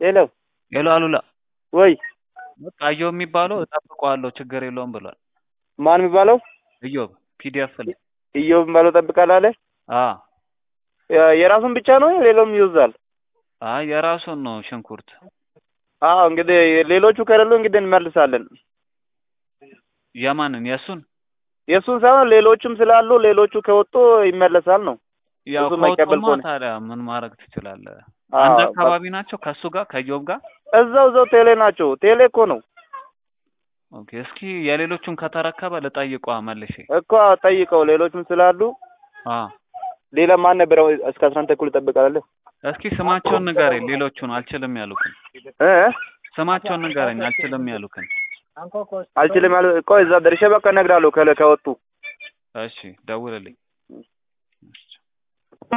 ሄሎ ሄሎ አሉላ ወይ በቃ እዮብ የሚባለው እጠብቀዋለሁ ችግር የለውም ብሏል። ማን የሚባለው እዮብ ፒዲኤፍ ላይ እዮብ የሚባለው ጠብቃለህ አለ። አ የ- የራሱን ብቻ ነው ሌላውም ይወዛል። አይ የራሱን ነው ሽንኩርት አዎ እንግዲህ ሌሎቹ ከሌሉ እንግዲህ እንመልሳለን። የማንን የእሱን የእሱን ሳይሆን ሌሎቹም ስላሉ ሌሎቹ ከወጡ ይመለሳል ነው። ያው እሱ የማይቀበል ከወጡማ ከሆነ ታዲያ ምን ማድረግ ትችላለህ? አዎ፣ አንድ በቃ አካባቢ ናቸው ከእሱ ጋር ከእዮብ ጋር እዛው እዛው ቴሌ ናቸው። ቴሌ እኮ ነው ኦኬ። እስኪ የሌሎቹን ከተረከበ ልጠይቋ መልሼ እኮ ጠይቀው። ሌሎቹም ስላሉ አ ሌላ ማን ነበረ? እስከ አስራ አንድ ተኩል እጠብቃለሁ። እስኪ ስማቸውን ንገረኝ። ሌሎቹን አልችልም ያሉክን እ ስማቸውን ንገረኝ። አልችልም ያሉክን አልችልም ያሉ ቆይ እዛ ደርሼ በቃ እነግርሃለሁ ከለ ከወጡ እሺ ደውልልኝ።